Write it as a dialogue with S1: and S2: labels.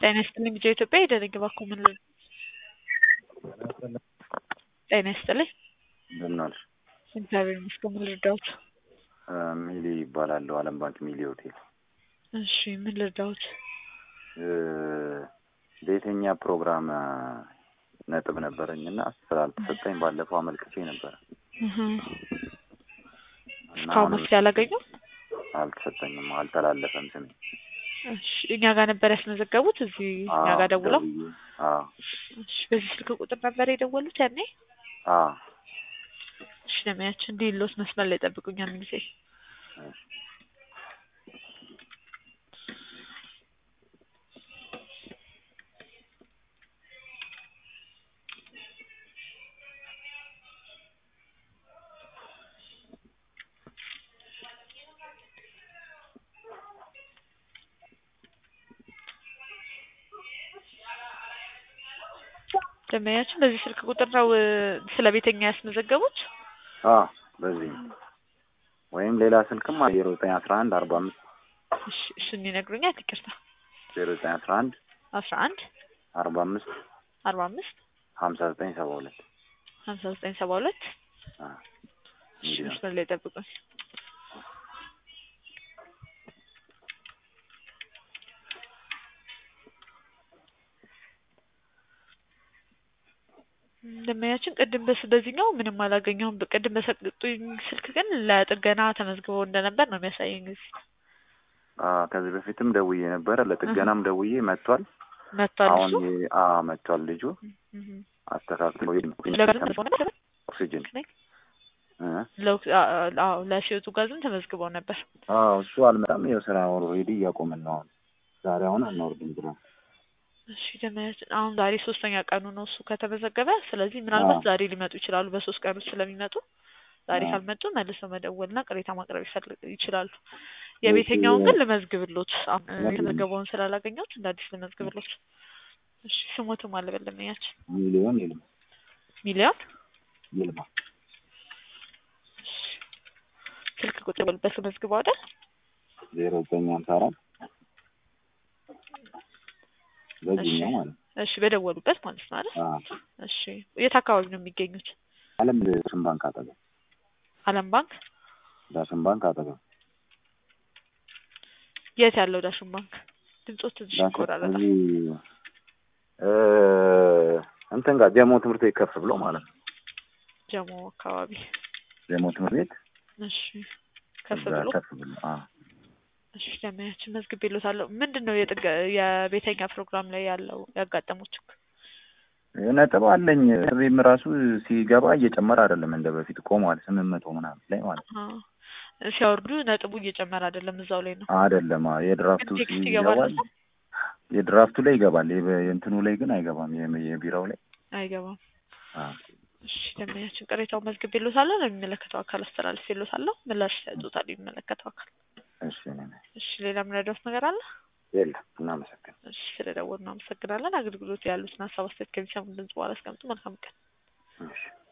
S1: ጤና ይስጥልኝ ቢጫ ኢትዮጵያ የደረገ ባኮ ምን ልል ጤና ይስጥልኝ
S2: እንደምን ዋልሽ?
S1: እግዚአብሔር ይመስገን ምን ልርዳዎት?
S2: ሚሊ ይባላለሁ። አለም ባንክ ሚሊ ሆቴል።
S1: እሺ ምን ልርዳዎት?
S2: በየትኛ ፕሮግራም ነጥብ ነበረኝ እና ስላልተሰጠኝ ባለፈው አመልክቼ ነበረ
S1: እህ
S2: እና
S1: እስካሁን
S2: አሁንም
S1: መፍትሄ አላገኙም?
S2: አልተሰጠኝም፣ አልተላለፈም ስሜ።
S1: እሺ እኛ ጋር ነበር ያስመዘገቡት እዚህ እኛ ጋር ደውለው?
S2: ደውዬ፣ አዎ
S1: እሺ በዚህ ስልክ ቁጥር ነበር የደወሉት ያኔ?
S2: አዎ
S1: እሺ ለማያችን እንዲህ ሎት መስመር ላይ ጠብቁኝ አንድ ጊዜ
S2: እሺ።
S1: ደንበኛችን በዚህ ስልክ ቁጥር ነው እ፣ ስለ ቤተኛ ያስመዘገቡት?
S2: አዎ በዚህ ነው። ወይም ሌላ ስልክም ዜሮ ዘጠኝ አስራ አንድ አርባ አምስት
S1: እሺ እሱን ይነግሩኛል። ይቅርታ
S2: ዜሮ ዘጠኝ አስራ አንድ
S1: አስራ አንድ
S2: አርባ አምስት
S1: አርባ አምስት
S2: ሀምሳ ዘጠኝ ሰባ ሁለት
S1: ሀምሳ ዘጠኝ ሰባ ሁለት
S2: አዎ
S1: እሺ
S2: እንዲህ ነው።
S1: መስመር ላይ ጠብቁኝ። ደንበኛችን ቅድም በስ በዚህኛው ምንም አላገኘሁም። ቅድም በሰጡኝ ስልክ ግን ለጥገና ተመዝግበው እንደነበር ነው የሚያሳየኝ። እዚህ
S2: አዎ ከዚህ በፊትም ደውዬ ነበረ፣ ለጥገናም ደውዬ መጥቷል።
S1: መጥቷል
S2: አሁን
S1: እሱ
S2: የ- አዎ መጥቷል ልጁ
S1: እህ
S2: አስተካክሎ
S1: ለጋዝም ተመዝግበው ነበር?
S2: ኦክሲጅን እ?
S1: ለኦክ- አ- አ- አዎ ለሲዮቱ ጋዝም ተመዝግበው ነበር።
S2: አዎ እሱ አልመጣም። ይኸው ስራ ኦልሬዲ እያቆምን ነው አሁን። ዛሬ አሁን አናወርድም ብላ
S1: እሺ ደንበኛችን አሁን ዛሬ ሶስተኛ ቀኑ ነው እሱ ከተመዘገበ። ስለዚህ ምናልባት
S2: አዎ።
S1: ዛሬ ሊመጡ ይችላሉ። በሶስት ቀን ውስጥ ስለሚመጡ ዛሬ
S2: አዎ።
S1: ካልመጡ መልሰው መደወልና ቅሬታ ማቅረብ ይፈልግ ይችላሉ። የቤተኛውን ግን ልመዝግብሎት አሁን እ፣ የተመዘገበውን ስላላገኘሁት እንደ አዲስ ልመዝግብሎት። እሺ ስሞትም አለ በደንበኛችን
S2: ሚሊዮን ይልማ
S1: ሚሊዮን
S2: ይልማ
S1: እሺ፣ ስልክ ቁጥር በልበት ልመዝግበው አይደል?
S2: ዜሮ ዘጠኝ ሀምሳ አራት በዚህኛው ማለት ነው።
S1: እሺ በደወሉበት ማለት ነው አይደል?
S2: አዎ
S1: እሺ የት አካባቢ ነው የሚገኙት?
S2: አለም ዳሽን ባንክ አጠገብ
S1: አለም ባንክ
S2: ዳሽን ባንክ አጠገብ
S1: የት ያለው ዳሽን ባንክ? ድምጾት ትንሽ
S2: ዳሽን
S1: ይቆራረጣል።
S2: እዚህ እ እንትን ጋር ጀሞ ትምህርት ቤት ከፍ ብሎ ማለት ነው።
S1: ጀሞ አካባቢ
S2: ጀሞ ትምህርት ቤት
S1: እሺ ከፍ
S2: እዛ
S1: ብሎ
S2: ከፍ ብሎ አዎ
S1: እሺ ደንበኛችን መዝግቤልዎታለሁ። ምንድን ነው የጥገ የቤተኛ ፕሮግራም ላይ ያለው ያጋጠሙት ችግር?
S2: ነጥብ አለኝ። ቤም ራሱ ሲገባ እየጨመረ አይደለም እንደ በፊት ቆሟል። ስምንት መቶ ምናምን ላይ ማለት ነው።
S1: አዎ ሲያወርዱ ነጥቡ እየጨመረ አይደለም እዛው ላይ ነው።
S2: አይደለም አዎ፣ የድራፍቱ
S1: ግን ቴክስት ይገባል
S2: ይገባል።
S1: እዛ?
S2: የድራፍቱ ላይ ይገባል። የበ- የእንትኑ ላይ ግን አይገባም። የም- የቢራው ላይ
S1: አይገባም።
S2: አዎ።
S1: እሺ ደንበኛችን ቅሬታውን መዝግቤልዎታለሁ። ለሚመለከተው አካል አስተላልፌልዎታለሁ። ምላሽ ይሰጡታል የሚመለከተው አካል።
S2: እሺ ነኝ።
S1: እሺ ሌላ የምረዳዎት ነገር አለ?
S2: የለም እናመሰግን
S1: እሺ ስለደወሉ እናመሰግናለን። አገልግሎት ያሉትን ሀሳብ አስተያየት ከሚሰሙ ድምጽ በኋላ አስቀምጡ። መልካም ቀን።
S2: እሺ